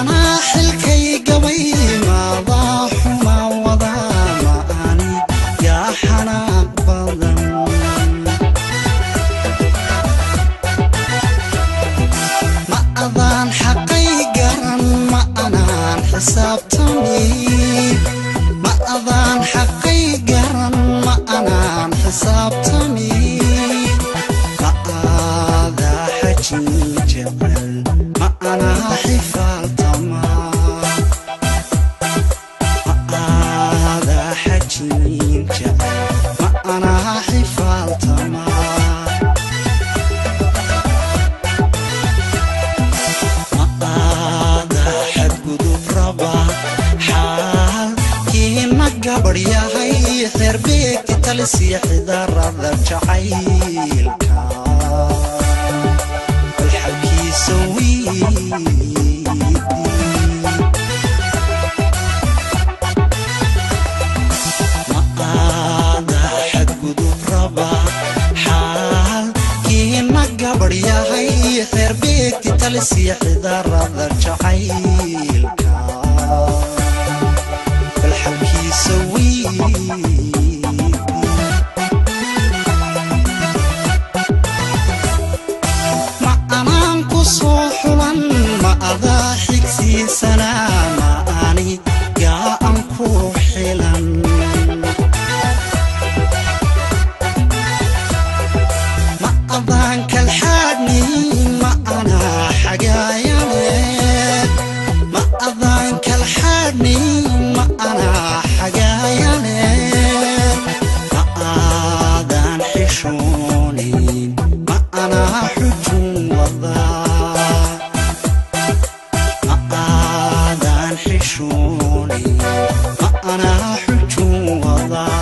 anaa xilkay gabay maadaa xuma wadaa ma ani yaa xanaaq badan ma adaan xaqay garan ma anaan xisaabtami ma adaan xaqay garan ma anaan xisaabtami ma aadaa xajin jecel ma anaa xifaaltama ma aadaa xajin jecel ma anaa xifaaltama ma'aada xadgudub raba xaalkiina gabadh yahay xeerbeegti talisiya xidarada jacaylka balxalkiisa wiidi ma'aada xadgudub raba xaalkiina gabadh yahay xeerbeegti talisiya xidarada jacaylka balxalkiisa wiidi ma anaan ku soo xulan ma adaa xigsiisanaa ma ani yaa an ku xilan ma adaan kalxaadhni ma anaa xagaayane ma adaan kalxaadhni ma anaa xagaayane ma aadaan xishoonin ma anaa xujun wadaa ma aadaan xishoonin ma anaa xujun wadaa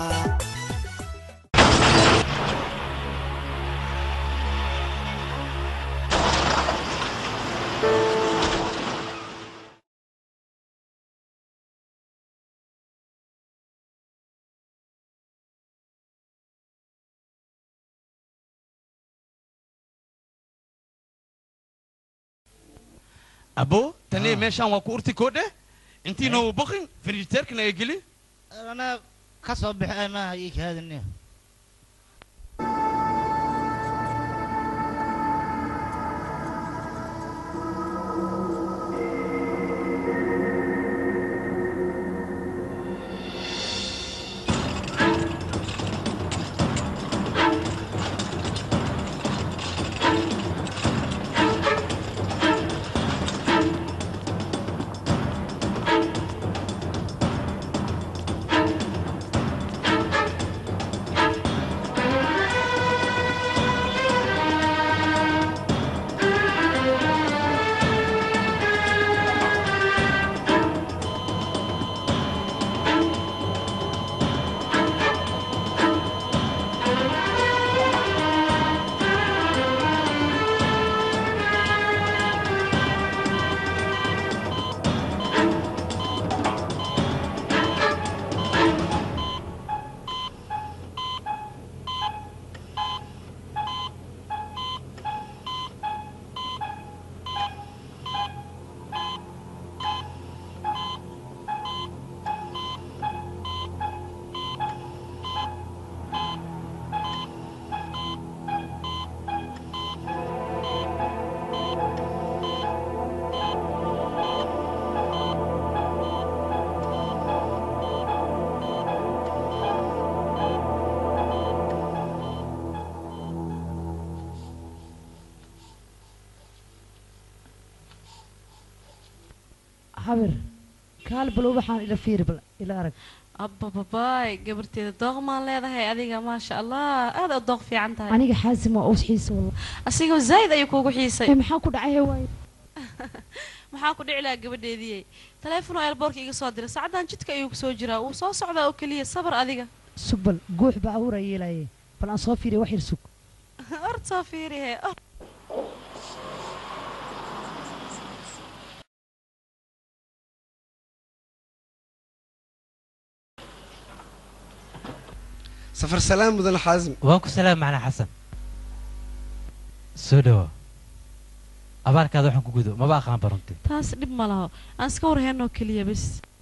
abo tani meeshaan waa ku urti koodhe intiina uu baqin firijiteerkana ay geli anaa ka soo baxay maaha ii kaadine habir kaal bal waxaan ila fiiri bal ila arag abbababaay gabarteeda dooqmaan leedahay adiga maasha allah aad u dooq fiican tahay aniga xaasim waa uus xiisa wallah asigoo zaa'id ayuu kuugu xiisay ee maxaa ku dhacay waaye maxaa ku dhici lahaa gabadheediyey taleefonoo eelboorka iga soo diray saacaddan jidka ayuu kusoo jiraa wuu soo socdaa oo keliya sabar adiga sug bal guux baa awra yeelaye bal aan soo fiiriya wax yar sug ord soo fiirihe safar salaam mudan xaasim waan ku salaam macna xasan soo dhawo abaarkaada waxaan ku gudo maba aqaan barunti taas dhib ma laho aan iska warheynoo keliya bas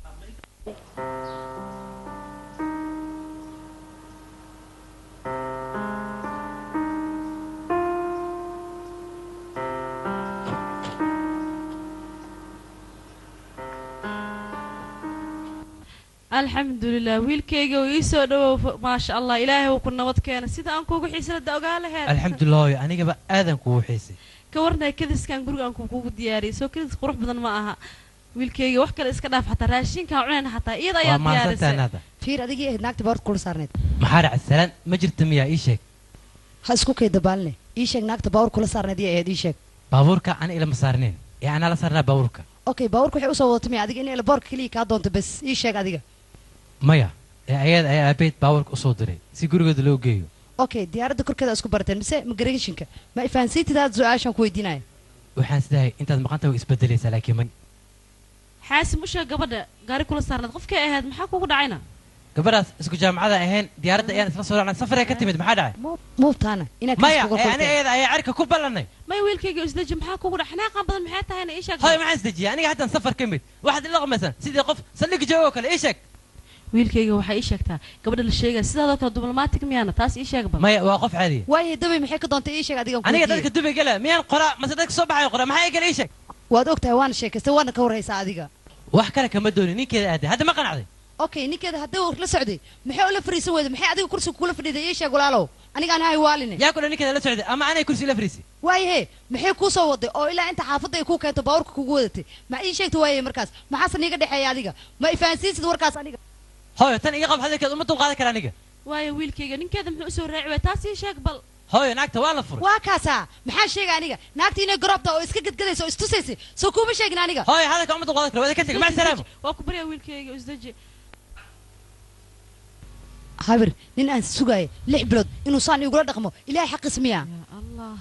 alxamdulilah wiilkayga uu ii soo dhawow maasha allah ilaahay uu ku nabad keena sida aan kuugu xiisanada ogaa laheed alxamdulilah hooyo anigaba aadan kugu xiisay ka warnay kadiskan guriga aan kuugu diyaariyay soo kadis qurux badan ma aha wiilkayga wax kale iska dhaaf xataa raashinkaan cunayna xataa iyada waa ayaa mahadsantahay diyaarisay naada fiir adigii ahayd naagta baawrka kula saarneed maxaa dhacay salaan ma jirta miyaa ii sheeg ha isku kay dabaaline ii sheeg naagta baawur kula saarneed iyo ahayd ii sheeg baabuurka ana ilama saarneen ee anaa la saarnaa baabuurka okay baawurka waxay usoo wadatay miya adiga in elboorka keliya kaa doonto bas ii sheeg adiga maya ee ayada ayaa aabeed baabuurka usoo diray si gurigooda loo geeyo okay diyaaradda korkeeda isku barateen mise migrationka ma ifahansiintid aad su-aashaan ku weydiinaya waxaan sidahay intaad maqanta way isbedelaysaa laakiin may xaasim u sheeg gabadha gaari kula saarneed qofkay ahayd maxaa kugu dhacayna gabadhaas isku jaamacada ahayn diyaaradda ayaan isla soo raacnay safaree ka timid maxaa dhacay muubtaana inaad maya kaas kuga ee ani kulteen. ayada ayaa cirka ku ballanay may wiilkayga isdeji maxaa kugu dhac xanaaqan badan maxay tahayna ii sheeg hoy maxaan isdejiyay aniga haddaan safar ka mid waxaad ila qamaysaan sidii qof saldhigi joogo oo kale ii sheeg wiilkayga waxaa ii sheegtaa gabadha la sheegaya sidaadoo kale diblomatic miyaana taas ii sheegba maya waa qof caadiya waayahay dabay maxay ka doontay ii sheeg adigan ku aniga weydiiyey. dadka dubay gala miyaan qoraa mase dadka soo baxayo qoraa maxaa ii kale ii sheeg waad ogtahay waana sheekaystay waana ka warhaysaa adiga wax kale kama doonin ninkeeda aaday hadda ma qanacday okay ninkeeda haddii uu la socday maxay ula fariisan weyday maxay adiga kursiga kula fadhiday ii sheeg walaalow anigaan hay waaline yaa kule ninkeeda la socday ama anay kursi la fariisay waayahe maxay kuu soo waday oo ilaa inta xaafadda ay kuu keento baawurka kugu wadatay ma ii sheegta waayahe markaas maxaase niiga dhexeeya adiga ma ifahansiinsid warkaas aniga hooyo tan iga qab hadalkeed uma dulqaadan kara aniga waayo wiilkayga ninkeeda muxuu usoo raaci waaya taas ii sheeg bal hooyo naagta waa la furay waa kaasaa maxaa sheega aniga naagta inay garoobta oo iska gadgadaysa oo istusaysay soo kuuma sheegin aniga hooyo hadalka uma dulqaadan kara wada ka teg mac salaamo waa ku baryaa wiilkayga isdeji habir nin aan sugaaya lix bilood inuu saan igula dhaqmo ilaahay xaqiis miya yaa allah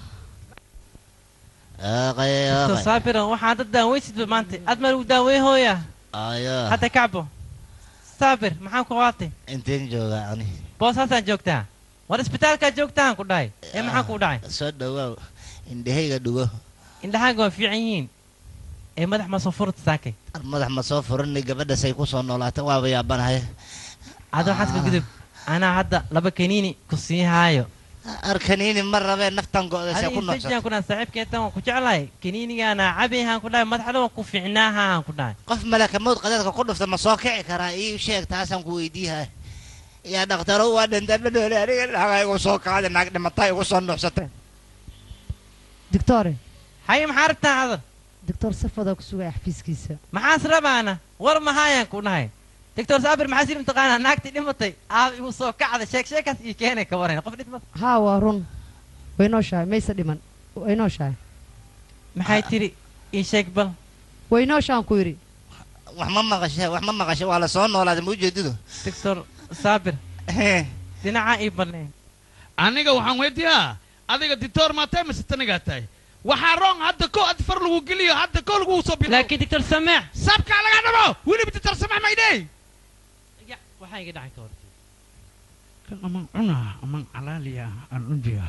Aqay, Dr. aqay. saabiran waxaan dad daaweysidba maanta aad ma lagu daawey hooya Ayo, hadda kacbo saabir maxaan ku qaatay inteen joogaa ani. boosaasaan joogtaa war isbitaalkaa joogtaan ku dhahay ee maxaan kuu dhacay Soo dhawaaw. Indhahayga dhugo. indhahaaga waa fiican yihiin ee madax ma soo furta saakay Ar madax ma soo furanay gabadha say ku soo noolaatay waaba yaabanahay. ada waxaad ka gudub anaa hadda laba kaniini ku sii haayo Arkaniini ma rabee naftan go'daysa ku adiga noqsatay. sajaan kuna saaxiibkeetan waan ku jeclahay kaniinigaana cabihaan ku dhahay madaxda waan ku fiicnaahaan ku dhahay Qof malaka mawd qadadka ku dhufta ma soo kici karaa ii sheeg taasaan ku weydiihay. yaa dhakhtaro waa dhintaan ma dhoole aniga dhaga igu soo qaaday naag dhimatay igu soo nuuxsatay doctore haye maxaa rabtaa hadal doctor safadaa ku sugaya xafiiskiisa maxaas rabaana war mahaayaan ku dhahay doctor saabir maxaa sii mataqaanaa naagtii dhimatay aab igu soo kacda sheeg sheekaas ii keenay ka waran qof dhintay haa waa run way nooshahay mayse dhiman way nooshahay maxay tiri ii sheeg bal way nooshaan ku yidhi wax ma maqashe wax ma maqashe waa la soo noolaaday ma ujeedido doctor saabir dhinaca ii baneen aniga waxaan weydiiyaa adiga ditoor maa tahay mise tanigaa tahay waxaa roong hadda ko ad far lagu geliyo hadda ko lagu soo bilo laakiin doctor sameex sabkaa laga dhabo weliba ditoor samax maydhey ya waxaa iga dhacay ka hortay kan aman cunaa aman calaaliya aan unjiga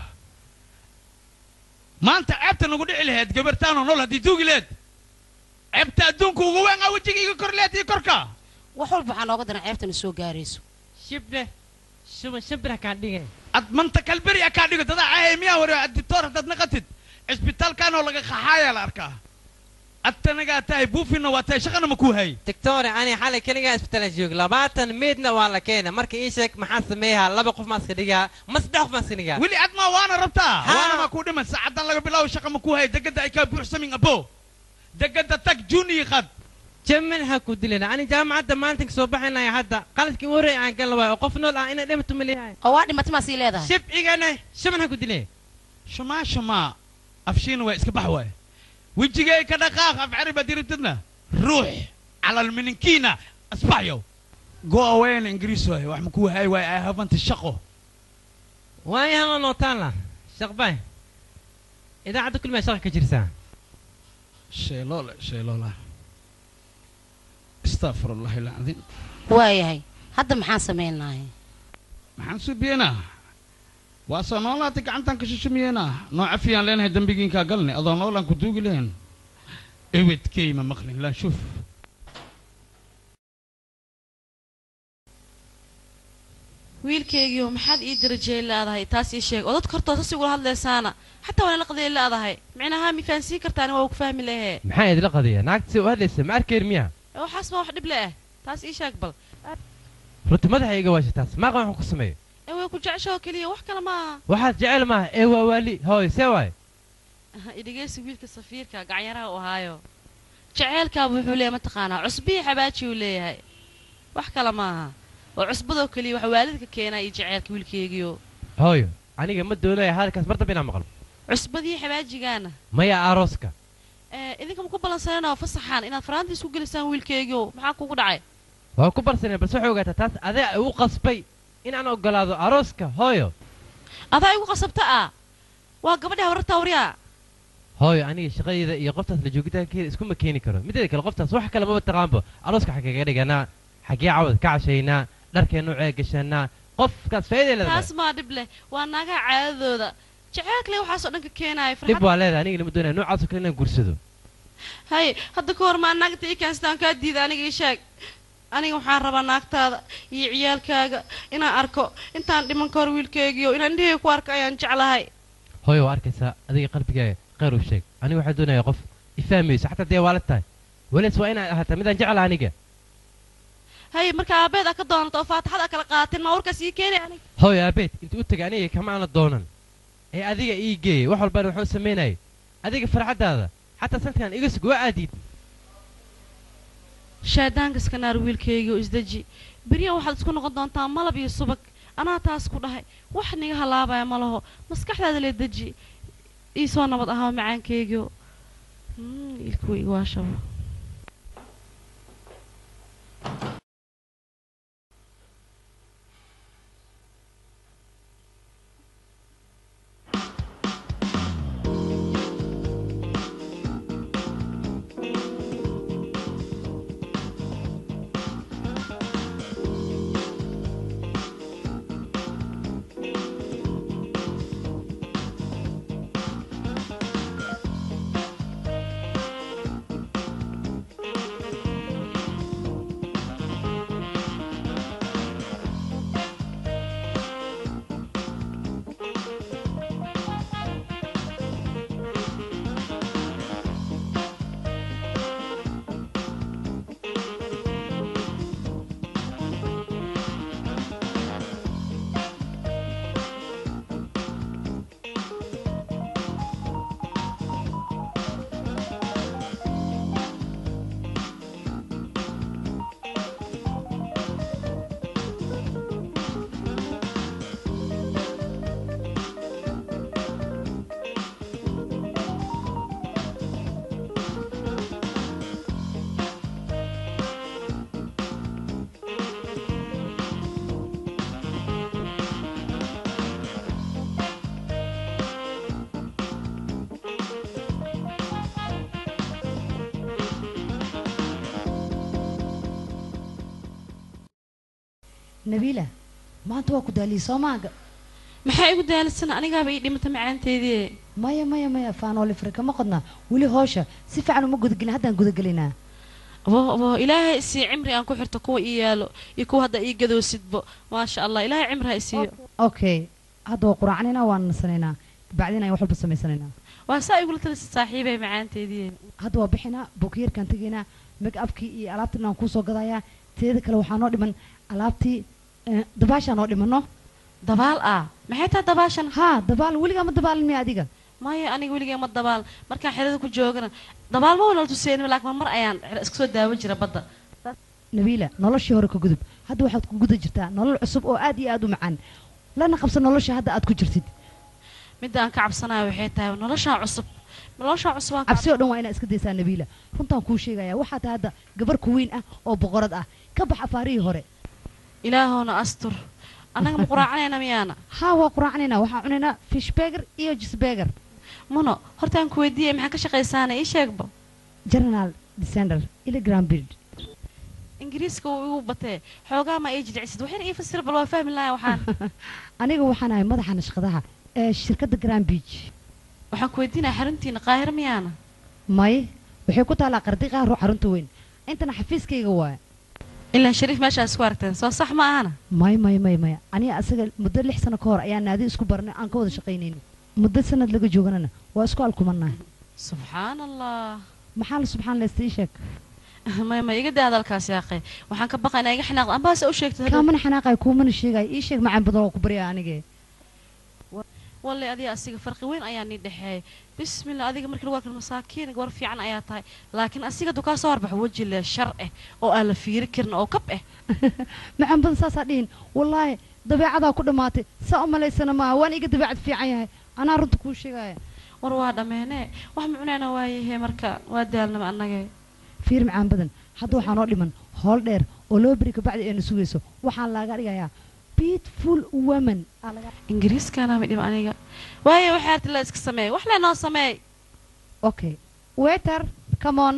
maanta ceebta nagu dhici lahayd gabartaanoo nool haddii duugi leed ceebta adduunka ugu weyn aa wejiga iga kor leed iyo korka wax walba waxaa nooga daran ceebtana soo gaarayso shibne shuban shimbira kaan dhigay ad manta kalberi a kaa dhigo dadaa cahay miyaa hore ditoor haddaad naqatid cisbitaalkaanoo laga qaxaayaa la arkaa adtanagaa tahay buufina waa tahay shaqana ma kuu hay doctore ani xalay keligaa isbitaala joog labaatan meedna waa la keena marka ii sheeg maxaa sameeyaa laba qof maa iska dhigaa ma saddex qof maa iska dhigaa weli admaa waana rabtaa Haa. waana maa kuu dhiman saacadan laga bilaabo shaqa ma kuu hay degada ay kaa buuxsamin abo degada tag juni qad jamin ha ku dilina ani jaamacadda maalinta soo baxaynaya hadda qaladkii u horreey aan gal waayo oo qof nool ah inay dhimato maleeyahay oo waa dhimatay maa sii leedahay shib igana shaman ha ku dilay shamaa shamaa afshiina waa iska bax waay wejigay ka dhaqaaq af cari baad diribtidna ruux calalmininkiina asbaxyow go awayna ingiriis waay wax ma kuu hay waay ay habanta shaqo waayahan oo nootaanla shaqbay idaacadda kulmay shaqa ka jirsaa sheeloole sheeloola astaqfirullahi alcadiim waayahay hadda maxaan samaynahay maxaan suubiyenaa waa soo noolaatay gacantaan ka shishamiyeena noo cafiyaan leenahay dembigiinkaa galnay adoo noolaan ku duugi lehen ewedkey ma maqlin laa shuf wiilkaygiio maxaad ii darajey leedahay taas ii sheeg oo dadka hortoosa si ugula hadlaysaana xataa waana la qadiyay leedahay micnaha mi fahansiin kartaan waa ku fahmi lahee maxaa idila qadiya naagta si u hadlaysa ma arkeer miya waxaas ma wax dhib le ah taas ii sheeg bal runti madaxa iga waasha taas maaqan waxaan ku sameeyo ee way ku jeceshoo keliya wax kale maaha waxaad jecel maaha ee waa waali hooy see waay idhegeysi wiilka safiirka gacanyaraha u ahaayo jeceelkaaba wuxuu leeyahay mataqaanaa cusbihii xabaaji uu leeyahay wax kale maaha oo cusbadoo keliya waxa waalidka keenaa iyo jeceelka wiilkeygiio hooyo aniga ma doonaya hadalkaas mar dambe inaan maqlo cusbadii xabaajigaana maya arooska ee idinka ma ku ballansaneenoo fasaxaan inaad faraanta isku gelisaan wiilkeygiio maxaa kugu dhacay waa ku barsaneen balse waxay ogaataa taas adaa igu qasbay inaan ogolaado arooska hooyo adaa igu qasabta ah waa gabadha warartaa waryaa hooyo aniga shaqadeyda iyo qoftaas la joogitaankeeda iskuma keeni karo mideeda kale qoftaas wax kale maba taqaanbo arooska xaggeega dhiganaa xaggee cawad ka cashaynaa dharkee nuucee gashanaa qofkaas faa'iiday leedahay taas maa dhib leh waa naagaha caadadooda jeceelkale waxaasoo dhan ka keenaaya dhib waa leedahay aniga lama doonaya noocaasoo kale inaan guursado hay hadda ka hor maa naagta ii kaanstaan kaa diida aniga ii sheeg aniga waxaan rabaa naagtaada iyo ciyaalkaaga inaan arko intaan dhiman ka hor wiilkeygiio inaan indhahey ku arko ayaan jeclahay hooyo waa arkaysaa adiga qalbigaaga khayr u sheeg aniga waxaa doonaya qof ifahmayso xataa dee waalid tahay weliis waa inaad ahaataa midaan jecla aniga hay marka aabeed aa ka doonato oo faataxad aa kala qaatin maa warkaas ii keenay aniga hooyo aabeed intuu u tegay aniga kama aana doonan ee adiga ii geeyay wax walbana wuxuu samaynayay adiga farxaddaada xataa sanadkan iga sug waa aadiid shaadaankaska naar wiilkeygiio isdeji beryaha waxaad isku noqon doontaa malab iyo subag anaa taas ku dhahay wax niga halaabaya ma laho maskaxdaada lee deji ii soo nabad ahaa macaankeygiio ilkuwa igwaashaba nabiila maanta waa ku daaliyey soo maaga maxaa igu daalisan anigaaba ii dhimata macaanteedii maya maya maya faanooli farka ma qodnaa weli hoosha si fiican uma gudagelin haddaan gudagelinaa abo abo ilaahay isii cimri aan ku xirto kuwa ii yaalo iyo kuwa hadda ii gadoosidbo maasha allah ilaahay cimri ha isiiyo okay hadda waa quraacnaynaa waan nasanaynaa bacdin ayaan wax walba samaysanaynaa waa saa igula talisa saaxiibay macaanteedii hadda waa bixinaa bukiyeerkaan tegaynaa make upkii iyo alaabtii aan kuusoo gadayaa teeda kale waxaa noo dhiman alaabtii eh, dabaashaa noo dhimano dabaal ah maxay tahay dabaashan haa dabaal weligaa ma dabaalin miya adiga maya aniga weligay ma dabaal markaan xerada ku joogana dabaal ma wala tuseenin laakiin mar mar ayaan iska soo daawan jira badda nabiila noloshii hore ka gudub hadda waxaad ku guda jirtaa nolol cusub oo aad iyo aad u macaan lana qabsan nolosha hadda aad ku jirtid midda aan ka cabsanayo waxay tahay noloshaan cusub noloshaan cusub aan ka cabsi oo dhan waa inaad iska daysaa nabiila runtaan kuu sheegaya waxaa tahay hadda gabar kuweyn ah oo boqorad ah ka bax afaarihii hore ilaahoona astur annaga ma quraacanayna miyaana haa waa quraacnaynaa waxaan cunaynaa fishbeger iyo jisbeger muno hortaan ku weydiiyey maxaa ka shaqaysaana ii sheegba general descender iligram bird ingiriiska uu igu batee xoogaa ma ii jilcisid waxayna ii fasira bal waa fahmi lahaa waxaan aniga waxaan ahay madaxa nashqadaha ee shirkadda grand beach waxaan ku weydiinaya xaruntiina qaahiro miyaana may waxay ku taallaa qardiqaha ruux xarunta weyn intana xafiiskayga waaya ilaa shariif meeshaa isku aragteen soo sax ma ahana may may may may aniga asaga muddo lix sano ka hor ayaa naadi isku barnay aan ka wada shaqaynayno muddo sanad laga jooganana waa isku alkumannahay subxaan allah maxaa la subxaan leysta ii sheeg may may iga daa hadalkaas yaaqe waxaan ka baqaynaa iga xanaaqda ambaase u sheegtay kaamana xanaaqay kuumana sheegay ii sheeg macaan badan oo ku barya anige walle adiga asiga farqi weyn ayaa nii dhexeeyay bismillah adiga markii lagu arko masaakiin war fiican ayaa tahay laakiin asiga duu kaa soo harbaxo weji leh shar eh oo aan la fiiri karin oo kab eh macaan badan saasaa dhihin wallaahi dabeecadaa ku dhammaatay saa u malaysana maaha waan iga dabeecad fiican yahay anaa runta kuu sheegaya war waa dhammeene wax mucneena waayahe marka waa daalnama annage fiir macaan badan hadda waxaa noo dhiman hool dheer oo loo beri kabacdi ayna sugayso waxaan laaga dhigayaa beautiful woman aa laga ingiriiskana midhib aniga waaye waxay arti la iska sameey wax le noo sameey okay waiter come on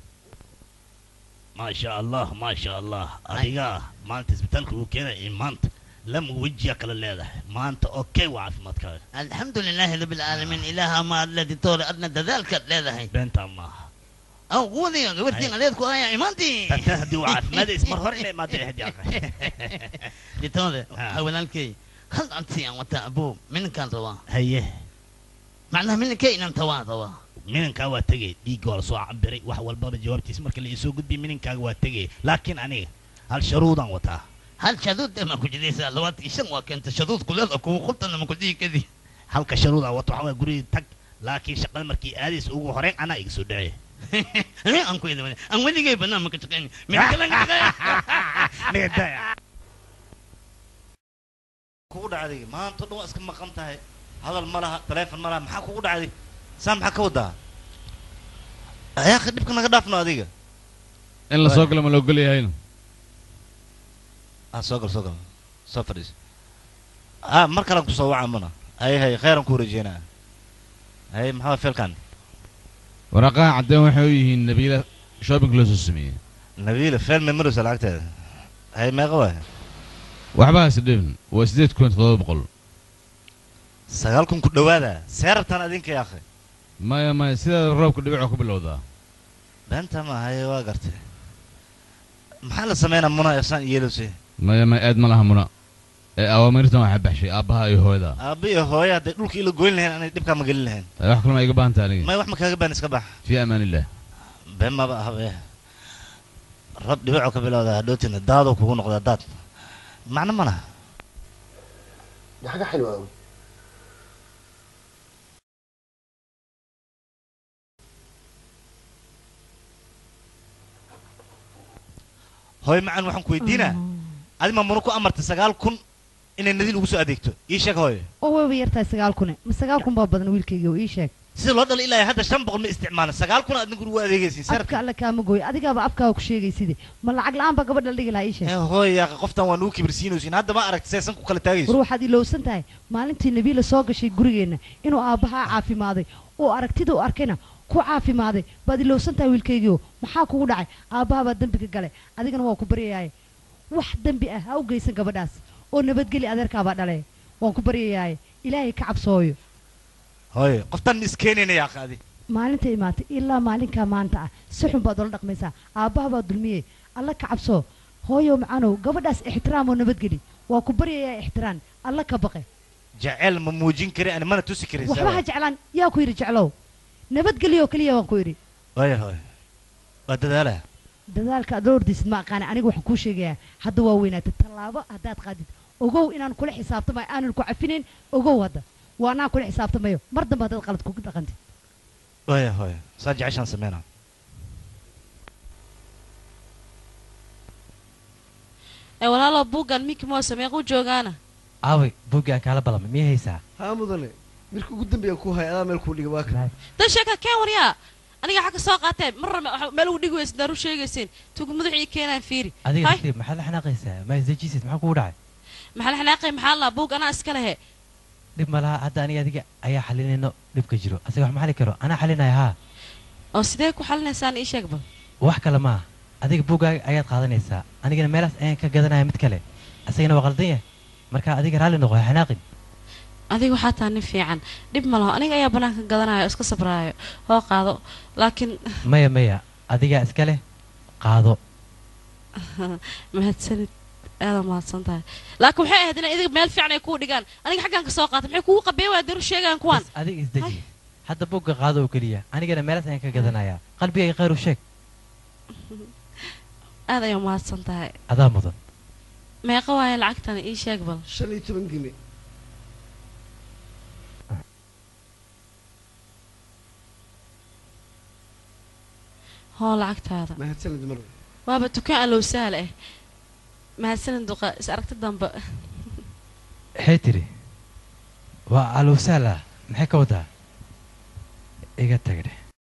maasha allah maasha allah adiga maanta isbitaalka uu keenay in maanta lama wejiya kala leedahay maanta okay waa caafimaadkaaga alxamdu lilaahi rabi alcaalamiin ilaaha ma adle ditoore adna dadaalkaad leedahay beentaa maaha aw quwadiga gabartiin adeedku ayaa imaantii tanta haddii waa caafimaadays mar hore inay imaada ahayd yaqa ditoore Ah. waxaa walaalkay hal anti aan wataa abuu minankaan rabaa haye macnaha minankay inaan tawaan rabaa minankaa waa tegay dhiigga waa lasoo cabiray wax walbaba jawaabtiis marka la isoo gudbiy mininkaaga waa tegay laakiin aniga hal sharuudaan wataa hal shaduud ee ma ku jidaysaa labaatan shan waa keenta shaduud kuleeda kuwa qubtana ma ku dhihi kadi halka sharuudaan wato waxaa waaya gurigii tag laakiin shaqada markii aadays ugu horeyn anaa iga soo dhacay aan ku idin aan weligay banaan ma ka shaqayn mina kalan ka shaqeyn kugu dhacday maanta o dhan waa iska maqan tahay hadal ma laha taleefon ma laha maxaa kugu dhacday saa maxaa ka wadaa ayaaka dhibka naga dhaafno adiga in la soo galo ma la ogol yahayna ah soo gal soo gal soo fadhiis ah mar kalean kusoo waca mana hay hay khayran ku rajeynaa hay maxaa feelkan waraaqaha caddeen waxay u yihiin nabiila shopping loo soo sameeyey nabiila feel memories lacagteeda hay meeqa waay waxba hase dhibin waa siddeed kun toddoba boqol sagaal kun ku dhawaada seerartan adinka yaakhay maya maya sidaa roobka dhibicoo ku bilowdaa beenta ma haye waa gartay maxaa la sameynaa muna eesaan yeelose maya maya aad ma laha muna ee awaamirtan waxaa baxshay aabbaha iyo hooyada aabba iyo hooye hadday dhulka ila goyn lahayn anay dhibkaa ma gelin lahayn Ay, wax kalema iga baahanta aniga may wax ma kaaga baan iska bax fii amaan illah been maba ahbe rab dhibicoo ka bilowda hadhootina daadoo kugu noqdaa daad macno ma laha دي حاجة حلوة قوي hooy macaan waxaan ku weydiinaa adi ma muna ku amartay sagaal kun inay nadiil ugu soo adeegto ii sheeg hooye oo wayba yartahay sagaal kune ma sagaal kun baa badan wiilkayga oo ii sheeg sida loo dhalay ilaa hadda shan boqol ma isticmaalin sagaal kun aad ninku ugu adeegaysiin afka sarabka alle kaama gooy adigaaba afkaaga ku sheegayside ma lacag la-aan baa gabadha la dhigi lahaa ii sheeg hooye yaaqa qoftan waa nugu kibirsiinaysiin hadda ma aragti seesan ku kala war taagayso waxaad ilowsan tahay maalintii nabiila soo gashay gurigeenna inuu aabbahaa caafimaaday oo aragtida u arkayna ku caafimaaday baad ilowsan tahay wiilkaygiio maxaa kugu dhacay aabbaha baa dembiga galay adigana waa ku baryayaaye wax dembi ah ha u geysan gabadhaas oo nabadgeli adeerkaabaa dhale waan ku baryayaaye ilaahay ka cabsooyo hooye qoftan ma iskeenayna yaaqa adi maalinta imaatay ilaa maalinkaa maanta ah si xun baad ola dhaqmaysaa aabbaha baa dulmiyey alla ka cabsoo hooyo macaanow gabadhaas ixtiraam oo nabadgeli waa ku baryayaa ixtiraam alla ka baqe jaceyl ma muujin kari ani mana tusi karin waxba ha jeclaan yaa ku yidhi jeclow nabadgelyo keliya waan ku yidhi hooye hooye waa dadaalaa dadaalka aad la ordaysid ma aqaana aniga waxaan kuu sheegayaa hadda waa weynaatay tallaabo haddaad qaadid ogow inaan kula xisaabtamayo aanan ku cafinayn ogow hadda waa anaan kula xisaabtamayo mar dambe haddaad qalad kugu dhaqantid hooye hooye saa jeceshaan sameynaa ee walaalo buuggan minki moo sameequu joogaana aaway buuggaan kaala ballamay miyay haysaa haa mudane markii ugu dambeeyaan ku hay adaa meel kuu dhiga waa kan dan sheeka keen waryaa aniga xagga soo qaateen marna ma- meel ugu dhigi weysa daaru sheegayseen tugu madaxii keenaan fiiri adiga hay naftiib maxaad la xanaaqaysaa ma isdejisid maxaa kugu dhacay maxaa la xanaaqay maxaa laa buug anaa iska lehe dhib ma laha hadda aniga adiga ayaa xalinayno dhibka jiro asaga wax ma xali karo anaa xalinaya haa oo sidee ku xalinaysaan ii sheeg bal wax kale maaha adiga buuggaaga ayaad qaadanaysaa anigana meelaas ayaan ka gadanaya mid kale asagana waa qaldan yahay marka adiga raalli noqo ha xanaaqin adiga waxaa taa nin fiican dhib ma laho aniga ayaa bannaanka gadanaya oo iska sabraayo oo qaado laakiin maya maya adigaa iska leh qaado mahadsanid aada mahadsan tahay laakiin waxay ahayd inay idiga meel fiican ay kuu dhigaan aniga xaggaan ka soo qaata maxay kugu qabeen waa daru sheegaan kuwaan bas adiga isdeji hadda buugga qaado oo keliya anigana meelaas ayaan ka gadanayaa qalbigayga khayr u sheeg aad ayaa mahadsan tahay adaa mudan meeqa waaye lacagtana ii sheeg bal shan iyo toban gini hoo lacagtaada mahadsanid mar waaba dukaan allow sahal ah mahadsanid duqa is aragti dambe maxay tiri waa alowsaala maxay ka wadaa iga tagdhe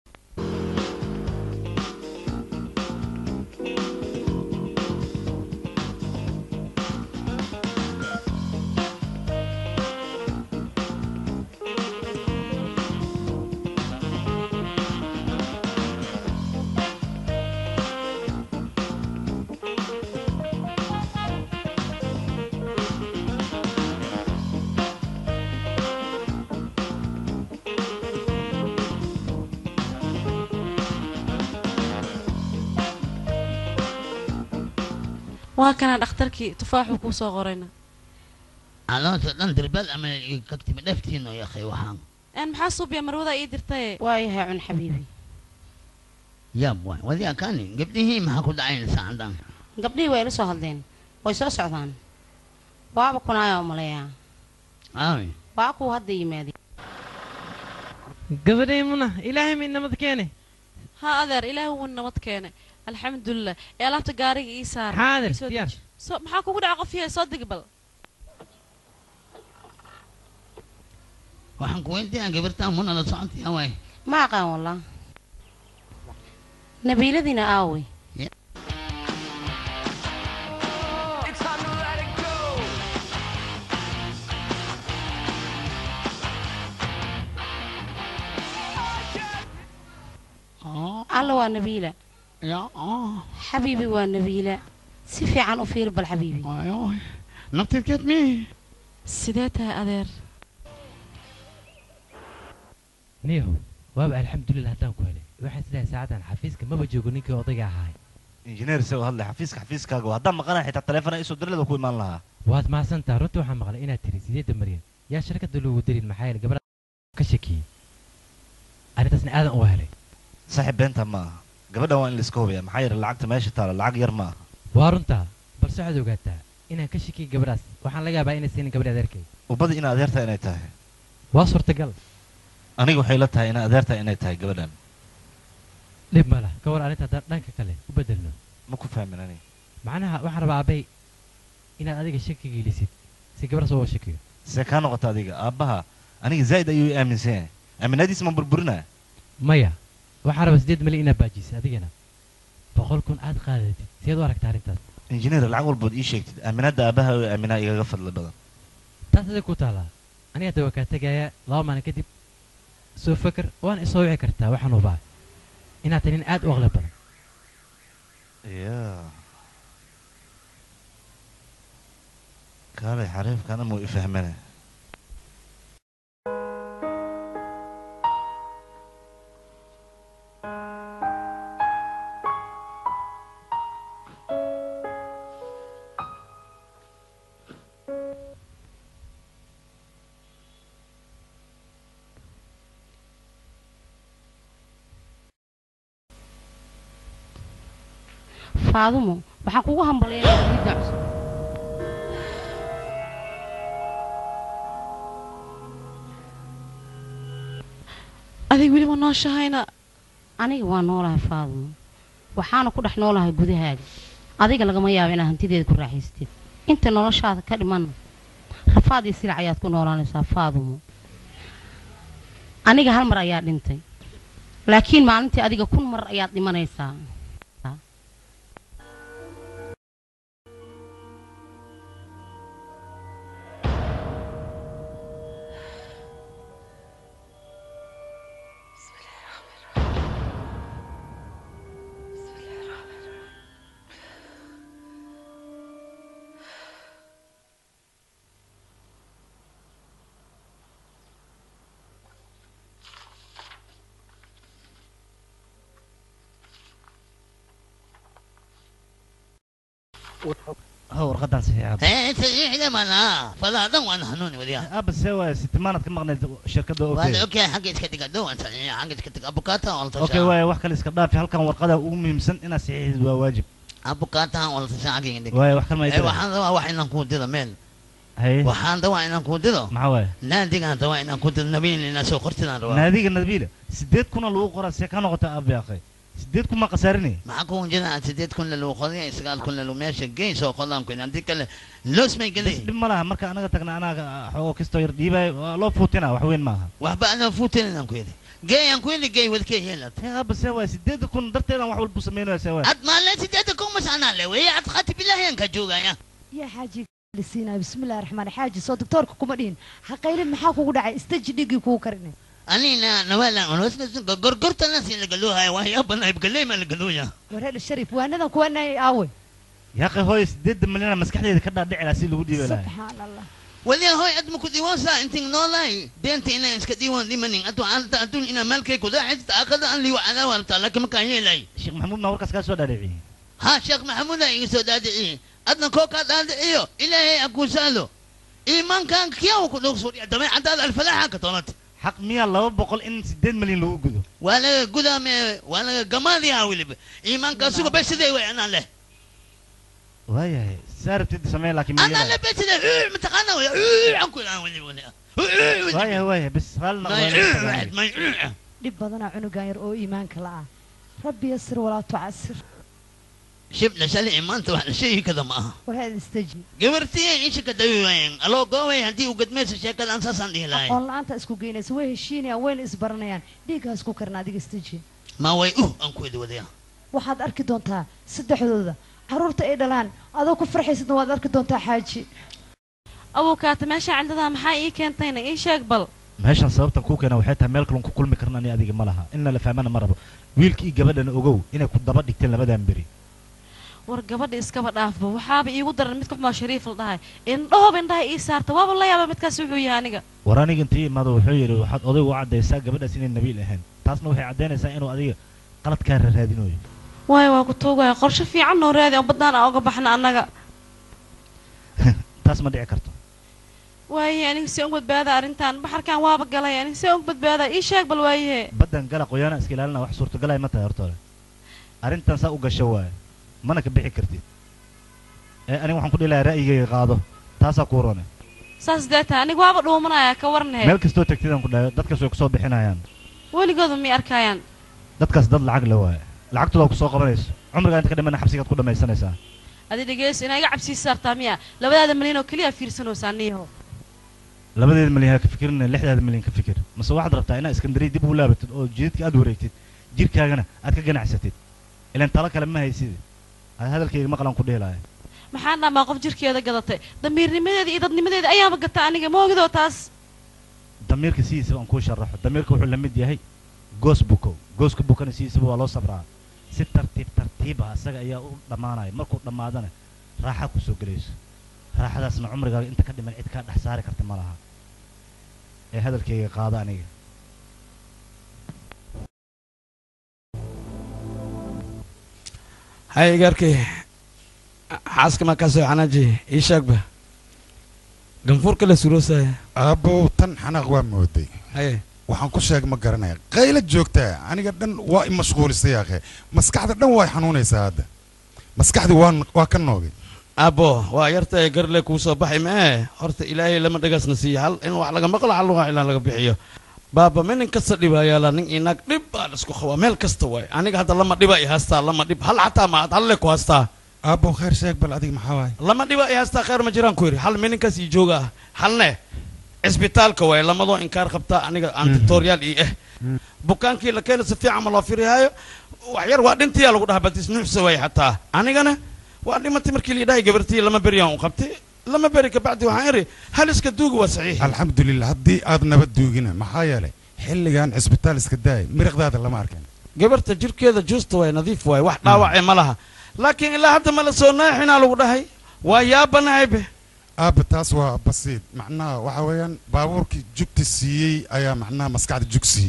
waa kana dhakhtarkii tufaaxuu kuu soo qorayna caloosha dhan dirbal ama kagtimi dhaftiino yakhay waxaan een maxaa suubiya marwada ii dirtaye waayahay cun xabiibi yaab waay wadiga kani gabdhihii maxaa ku dhacaynaysaa cadaan gabdhihii way ila soo hadleen way soo socdaan waaba kunaayaa umaleeyaa aawi waa kuwa hadda yimaadeen gabadhay muna ilaahay may nabad keene haa adeer ilaahi wuu nabad keene alxamdulilah ee alaabta gaariga ii saar xaadir Ii soo diyaar deji. soo maxaa kugu dhaca qof yahay soo deg bal waxaan ku weydiiyaa gabirtaan muna la socontiyaa waay ma aqaan wallah nabiiladiina aawey alla waa nabiila xabiibi waa nabiila si fiican u fiir bal xabiibi naftirkeed mi sidee tahay adeer niyahow waaba alxamdulilah haddaan ku helay waxaan sidahay saacadan xafiiska maba joogo ninkii odayga ahaay injineer isagoo hadlay xafiiska xafiiskaaga waa haddaan maqanaa xitaa taleefona isoo dirlada ku imaan lahaa waad mahadsantaha runtii waxaan maqlay inaad tiri sideedda maryan yaa shirkadda loogu darin maxaa yeele gabadha ka shakiyey arrintaasna aadan u helay saaxiib beenta ma aha gabadhan waa in laiska hubaya maxaa yeele lacagta meesha taala lacag yar ma aha waa runtaa balse waxaad ogaataa inaan ka shakiyey gabadhaas waxaan laga yaabaa inay siinin gabadha adeerkay ubada ina adeertaa inay tahay waa suurtagal aniga waxay la tahay ina adeertaa inay tahay gabadhan dhib ma lah ka war arrinta haddaan dhanka kale u bedelno ma ku fahmin aniga macnaha waxaan rabaa aabay inaad adiga shaki gelisid si gabadhaas uga shakiyo see kaa noqota adiga aabbaha aniga zaa'id ayuu i aaminsan yahay aaminadiis ma burburinaa maya waxaan rabaa siddeed malyan inaad baajisid adigana boqol kun aad qaadatid sideed u aragtaa arrintaas injineer lacag walbood ii sheegtid aaminadda aabbaha oo aaminaa igaga fadli badan taas adig ku taalaa aniga hadda waa kaa tegayaa laba maalin kadib soo faker waana isoo wici kartaa waxaan hubaa inaad tahay nin aad u aqli badan ya kaalay xariifkana muu i fahmane faadumo waxaan kugu hambalyaynaa wiilka cusub adig weli ma nooshahayna aniga waa noolahay faadumo waxaana ku dhex noolahay gudahaaga adiga lagama yaabo inaad hantideeda ku raaxaystid inta noloshaada ka dhimanna rafaad iyo silac ayaad ku noolaanaysaa faadumo aniga hal mar ayaa dhintay laakiin maalintii adiga kun mar ayaad dhimanaysaa ha warqadan saxiixaad ايه صحيح مالا فلا دون انا هنوني وديها aba see waay sitimaanaad ka maqnayd shirkadda وهذا okay اوكي حق اسكتك دون حق اسكتك ابوكاتا ولا okay waay wax kale iska dhaafi halkan warqada ugu muhiimsan inaad saxiixid waa waajib ابوكاتا ولا تساعدك عندك waay wax kale ma ايه idira waxaan rabaa wax inaan kuu diro meel haye waxaan rabaa inaan kuu diro maxaa waay naadigaan rabaa inaan kuu diro nabiin inaan soo qortidaan rabaa naadiga nabiila sideed kuna lagu qoraa see ka noqota abi akhay sideed kun ma khasaarinay maxaa kuwan jira sideed kun lagu qodiya sagaal kun lagu meesha geyn soo qodaan kun haddii kale loos may bas gelay dhib ma laha marka anaga tagna anaga xoogo kastoo yar dhiibaayo waa loo fuutina wax weyn maaha waxba anaa fuutin inaan ku yidhi geey aan ku yidhi geey wadkee yeelad tee aba see waay sideed kun darteedaan wax walbu sameynaya see waay ad maalle sideeda kun mas anaa le weeye ad khati bilaahi aan ka joogaya yaa xaaji lisiinaa bismillahi raxmaan xaaji soo doktoorka kuma dhihin haqaylin maxaa kugu dhacay istaji dhigii kugu karinay anina nawala unwasna gorgortana si lagaluhaya waxyaabana ibgaley ma lagaluya wareer sharif waanadan kuwanay aawe yaaqi hooy sideedda milyan maskaxdeeda ka dhaadhici lahaa si lagu dhiibi lahay subxaan allah waliya hoy ad maku diiwaansa intin noolahay beenta inaan iska diiwaan dhimanin adu anta adun inaa maalkay kudaacista akada an liwa calaa warta laakiin makaan yeelay sheekh maxamuud maa warkaas kaa soo dhaadhiciyey ha sheekh maxamuuda iga soo daadiciye adna koo kaa daadiciyo ilaahay akuu saalo iimaankan kiyaw ku dhog suuriya dabeecadaada alfalaaxa ka toonata xaq miyaa laba boqol in sideed milyan lagu gudo waa laga gudaame waa laga gamaadiyaa weliba iimaankaa suga besidee way anaa leh waayahay saa rabtid samee laakiin anaa milyan leh besidee mataqaana way aan ku ilaa weliba waayahay waayahay bes raali noqdo may dhib badanaa cunugan yar oo iimaanka la ah rabbi yasir walaa tucasir shibna shalay maanta wax la sheegi kada ma aha wareer istaji gabartii isha ka dawi waayeen aloo goobay haddii uu gadmayso sheekadan saasaan dhihi lahay aqoon la-aanta isku geynaysa way heshiinayaan wayna isbaranayaan dhiiggaa isku karna adiga istaji ma way uh aan ku idi wadaya waxaad arki doontaa saddexdooda carruurta ay dhalaan adoo ku farxaysadna waad arki doontaa xaaji abukaata meesha cildadaa maxaa ii keentayna ii sheeg bal meeshan sababtan kuu keena waxay tahay meel kalun ku kulmi karna ani adiga ma laha inna la fahmana ma rabo wiilkii gabadhana ogow inay ku daba dhigteen labadan beri war gabadha iskaba dhaafba waxaaba iigu daran midka xumaa shariif la dhahay indhahooba indhaha ii saarta waaba la yaaba midkaas wuxuu yahay aniga war aniga intii imaado wuxuu yidhi waxaad odaygu u caddaysaa gabadhaas inay nabiil ahayn taasna waxay caddaynaysaa inuu adiga qaladkaa raraadinayo waayo waa ku tuugaya qorshe fiican noo raadi oo baddaan aan oga baxna annaga taas ma dhici karto waaye aniga see uga badbaada arrintan baxarkan waaba galay aniga see uga badbaada ii sheeg bal waayahe baddan gala qoyaana iska ilaalina wax suurtagalay ma tahay horta hore arrintan saa u gasho waaye mana ka bixi kartid ee aniga waxaan ku dhihi lahaa ra'yigayga qaado taasaa kuu rone saas dee tahay aniga waaba dhuumanaya ka warnahe meel kastoo tegtidaan ku dhahay dadkaas way kusoo bixinayaan weligooda miyay arkayaan dadkaas dad lacag le waaye lacagtoodaa kusoo qabanayso cumrigaa inta ka dhimana xabsigaad ku dhammaysanaysaa adi dhegeyso inaa iga cabsii saartaa miya labadaada milyan oo keliya fiirsanaysaa niyaho labadeeda milyan ha ka fikirina lixdaada milyan ka fikir mase waxaad rabtaa inaad iskandariya dib ugu laabatid oo jidadka aad wareegtid jirkaagana aad ka ganacsatid ilaan talo kale ma haysid aad hadalkayga maqlan ku dhihi lahay maxaan dhamaa qof jirkeeda gadatay damiirnimadeeda iyo dadnimadeeda ayaaba gata aniga ma ogidoo taas damiirka sidiisaba aan kuu sharaxo damiirka wuxuu la mid yahay goos bukow gooska bukana sidiisaba waa loo sabraa si tartiib tartiiba asaga ayaa u dhammaanaya markuu dhammaadana raaxa ku soo gelayso raaxadaasna cumrigaaga inta ka dhiman cid kaa dhex saari karta ma laha ee hadalkayga qaado aniga hay igarkay xaaska markaa soo xanaaji ii sheegba ganfuurka la suroosaya aabbow tan xanaaq waa mooday haye waxaan ku sheeg ma garanaya qayla joogtaa aniga dhan waa i mashquulisay akhe maskaxda dhan waa i xanuunaysaa hadda maskaxdii waa waa ka noogay abo waa yartahay garle kuu soo baxay mee horta ilaahay lama dhagaasna siiya hal in wax laga maqlo hal wax ilaa laga bixiyo baaba minin kasta dhibayaala nin inaag dhib baan isku qabaa meel kasta waay aniga hadda lama dhiba i haastaa lama dhib hal xataa ma halle ku haastaa aabbow khayr sheeg bal adiga maxaa waaye lama dhiba i haastaa khayr ma jiraan ku yidhi hal mininkaas ii jooga ah halne cisbitaalka waay lamadoo inkaar qabtaa aniga antitorial ii ah bukaankii la keena si fiican ma loo firihaayo wax yar waa dhintiyaa lagu dhahaa baltis nuuxsa waay xataa anigana waa dhimatay markii la yidhahay gabartii lama beriyaan u qabtay lama beri kabacdi waxaan iri hal iska duuga waa saxiix alxamdulilah haddii aad nabad duugina maxaa yeelay xilligan cisbitaal iska daay miriqdaada lama arkin gabarta jirkeeda juusta waay nadiif waay wax dhaawacee ma laha laakiin ilaa hadda ma la soo naaxinaa lagu dhahay waa yaabanahaybe aabba taas waa basiid macnaha waxa weeyaan baabuurkii jugta siiyey ayaa macnaha maskaxda jug siiyey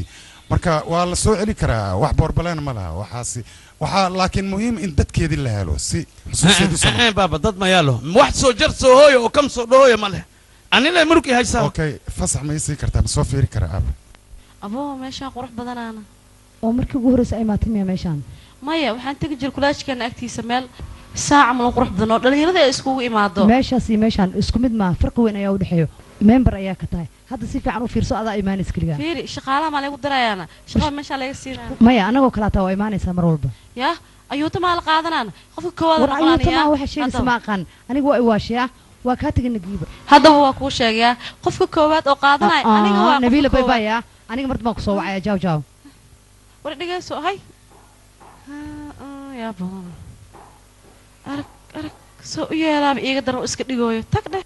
marka waa la soo celi karaa wax boorbaleen ma laha waxaasi waxaa laakiin muhiim in dadkeedii la helo si xusuusteedu sama baaba dad ma yaalo wax soo jar soo hooyo oo kam soo dhahooyo ma leh anile murugii haysaa okay fasax ma ii sii kartaa ma soo fiiri karaa aaba aboo meeshaan qurux badanaana oo markii ugu horreysa ay maatay miya meeshaan maya waxaan tegi jira kulaajkeena agtiisa meel saaca mulan qurux badan oo dhalinyarada ay iskugu imaado meeshaas iyo meeshaan isku mid maa farqi weyn ayaa u dhexeeyo member ayaa ka tahay hadda si fiican u fiirso adaa imaanaysa keligaa fiiri shaqaalaha maa lagu dirayaana shaqada meeshaa laga siinaya maya anagoo kalaataa waa imaanaysaa mar walba yaa ayuuta maa la qaadanaana qofka koowaad war ayuutamaa waxa sheegaysa ma aqaan aniga waa iwaashiyaa waa kaa tegay nagiiba haddaba waa kuu sheegayaa qofka koowaad oo qaadanaya aniga waa nabiila baybaya aniga marta baan kusoo wacaya jaaw jaaw war dhegeyso hay yaa badan arag arag soo u yeelaaba iiga daran oo iska dhigooyo tag dheh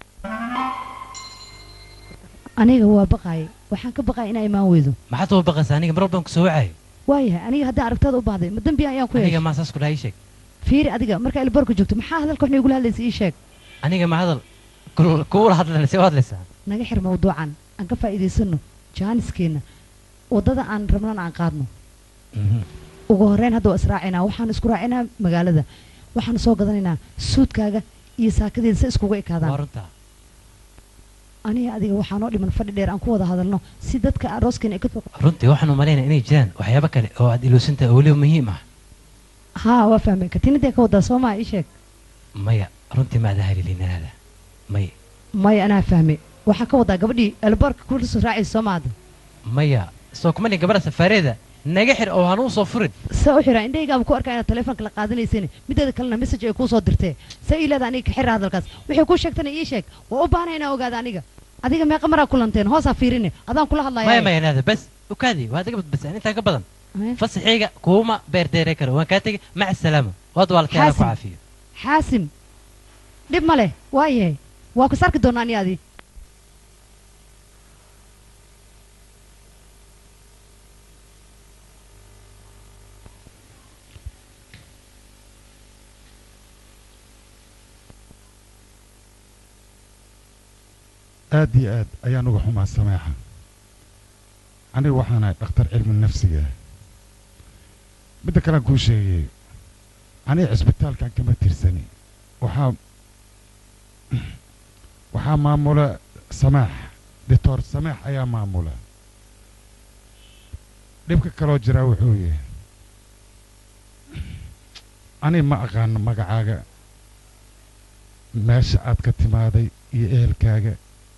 aniga waa baqaayay waxaan ka baqaya inaa imaan weydo maxaad uga baqaysaa aniga mar walbaan kusoo wacayo waayahay aniga haddaan aragtaada u baahday ma dembi ayaan ku aniga yeeshay maa saas ku dhahay ii sheeg fiiri adiga markaa ilboorka joogto maxaa hadalka waxna igula hadlaysa ii sheeg aniga ma hadal kul- kuula hadlan see u hadlaysaa naga xir mawduucan aan ka faa'iidaysano jaaniskeena waddada aan rabnana aan qaadno ugu horreyn hadda waa israacinaa waxaan isku raacinaa magaalada waxaan soo gadanaynaa suudkaaga iyo saakadeeda si iskugu waa ekaadaan runtaa aniga adiga waxaa noo dhiman fadhi dheer aan ku wada hadalno si dadka arooskeena ay ka soo runtii waxaan u malaynaya inay jiraan waxyaabo kale oo aad iloosantahay oo weliba muhiim ah haa waa fahmay katiinadee ka wadaa soo maa ii sheeg maya runtii maada halilinaada maya maya anaa fahmay waxaa ka wadaa gabadhii elboorka kula soo raacaysa soo maada maya soo kumani gabadha safaareeda naga xir oo hanuu soo furin saa u xiraa indhahaygaaba ku arkaa inaad taleefonka la qaadanayseen mideeda kalena message ay kuu soo dirtee saa ii leeda aniga ka xira hadalkaas wixii kuu sheegtana ii sheeg waa u baahnay inaa ogaada aniga adiga meeqa maraa kulanteen hoosaa fiirine adaan kula maya hadlaya maya naada bas ukaadi waa adiga badbasaan intaa ka badan fasaxayga kuuma beerdeere karo waan kaa tegay maca salaama waad waalkeena ku Xaasim. caafiyo xaasim dhib ma leh waa yahay waa ku sarki doonaa ani adi aad iyo aad ayaan uga xumaa sameexa aniga waxaan ahay dhakhtar cilmi nafsiga ah midda kalean kuu sheegay aniga cisbitaalkan kama tirsani waxaa waxaa maamula samaax doctor samaax ayaa maamula dhibka kaloo jiraa wuxuu yahay aniga ma aqaano magacaaga meesha aad ka timaaday iyo ehelkaaga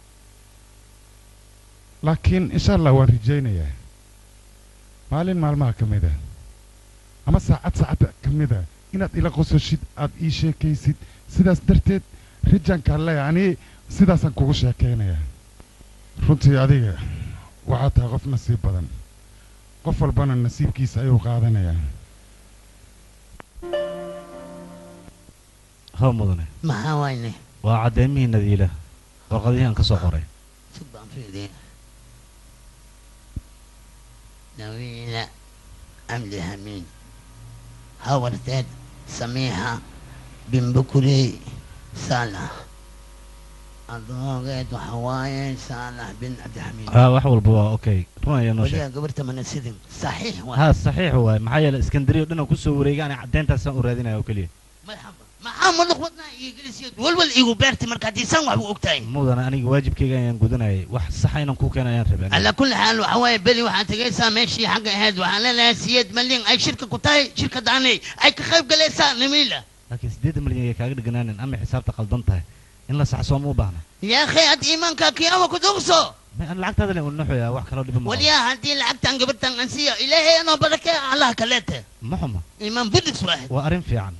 laakiin insha allah waan rajaynayaa maalin maalmaha ka mid ah ama saacad saacadda ka mid ah inaad ila qososhid aad ii sheekaysid sidaas darteed rajaankaan leeyahay ani sidaasaan kugu sheekaynayaa runtii adiga waxaad tahay qof nasiib badan qof walbana nasiibkiisa ayuu qaadanayaa haw mudane maxaa wayne waa caddeymihii nadiila warqadihii aan ka soo qoray sug baan fiiriya nawiila amdi hamiin hawarteed samiixa binbukurey saalax adoogeed waxa waaye saalax bin cabdixamiid haa wax walba waa okay run ayaa noo sheeg waligaa gabarta mana sidin saxiix waa haa saxiix waay maxaa yeelay iskandariya dhan aan kusoo wareegay ani caddeyntaasaan u raadinaya oo keliya maxaa muluq wadnaa iigilisiyo walwal iigu beerti marka haddii san waxbu ogtahay mudane aniga waajibkayga ayaan gudanayay wax saxa inaan kuu keena ayaan rabay على كل حال وحواي بلي waxaad tagaysaa meeshii xagga ahayd waxaan leenahay siyeed malyan ay shirka ku tahay shirka daanay ay ka qayb galaysaa nimiila laakiin siddeedan milyan ay kaaga dhiganaanin ama xisaabta qaldan tahay in la saxsoo ma u baahna yaa akhay had iimaanka kiyaama ku dugso aan lacagtaada le unaxoyaa wax kaloo dhiba ma qabo. waliyaa haddii lacagtan gabartan aan siiyo ilaahay anoo barakee allah kaleete ma xuma iimaan budis waaxid waa arrin fiican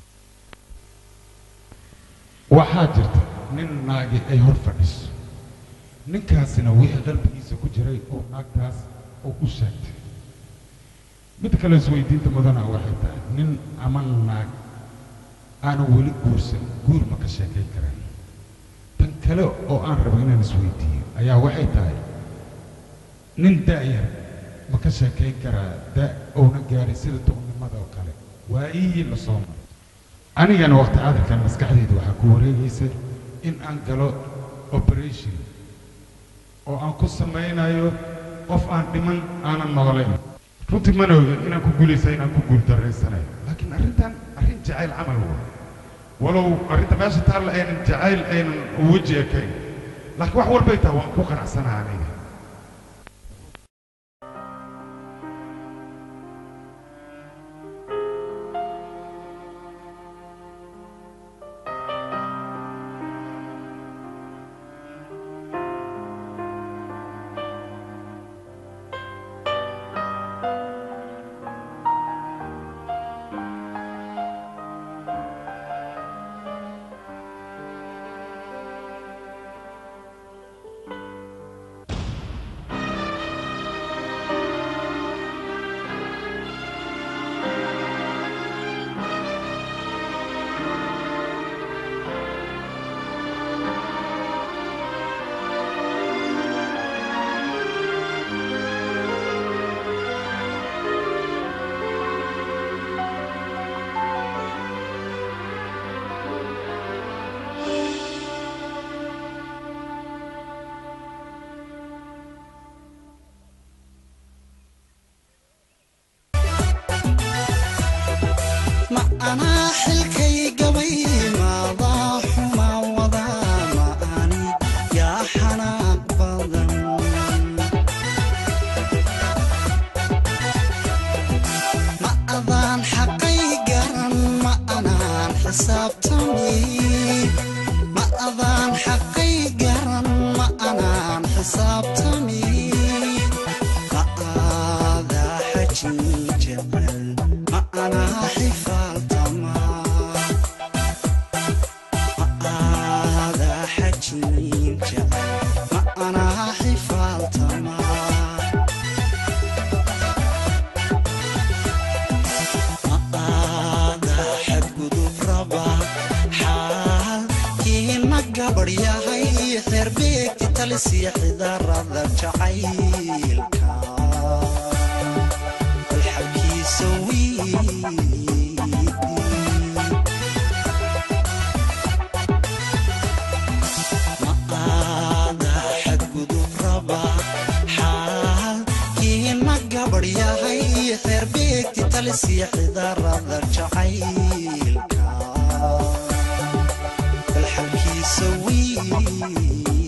waxaa jirta nin naagi ay hor fadhiso ninkaasina wixii qalbigiisa ku jiray oo naagtaas oo u sheegtay mid kale isweydiinta mudana waxay tahay nin ama naag aanan weli guursan guur ma ka sheekayn karaan tan kale oo aan rabo inaan isweydiiyo ayaa waxay tahay nin da'yar ma ka sheekayn karaa da oona gaarin sida duqnimada oo kale waayihii la soo maray anigana waqti cadarkan maskaxdayda waxaa ku wareegaysa in aan galo operation oo aan ku samaynayo qof aan dhiman aanan noolayn runtii mana oga inaan ku guulaysa inaan ku guul daraysanayo laakiin arrintan arrin jacayl camal wa walow arrinta meesha taalla aynan jacayl aynan weji ekayn laakiin wax walbay tahay waan ku qanacsanaha aniga ma anaa xilkay gabay maadaa xuma wadaa ma ani yaa xanaaq badan ma adaan xaqay garan ma anaan xisaabtami ma adaan xaqay garan ma anaan xisaabtami ma aadaa xajin jecel ma anaa xifaaltama ma aadaa xajin jecel ma anaa xifaaltama ma aadaa xadgudub raba xaalkiina gabadh yahay xeerbeegti talisiya xidarada jacaylka alxabkiisa wiidi ma aadaa xadgudub raba xaalkiina gabadh yahay xeerbeegti talisiya xidarada jacaylka alxabkiisa wiidi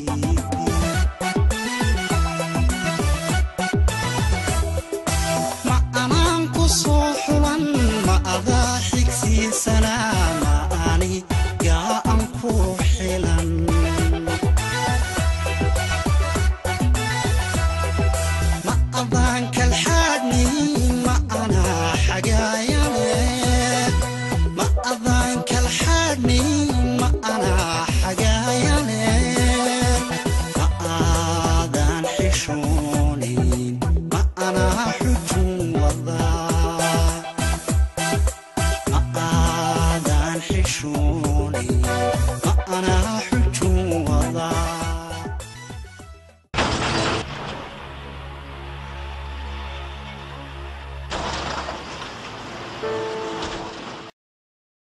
ma anaan ku soo xulan ma adaa xigsiisanaa ma ani gaa an ku xilan ma adaan kalxaadhni ma anaa xagaayane ma adaan kalxaadhni ma anaa xagaayane ma aadaan xishoonin ma anaa xujun wadaa ma aadaan xishoonin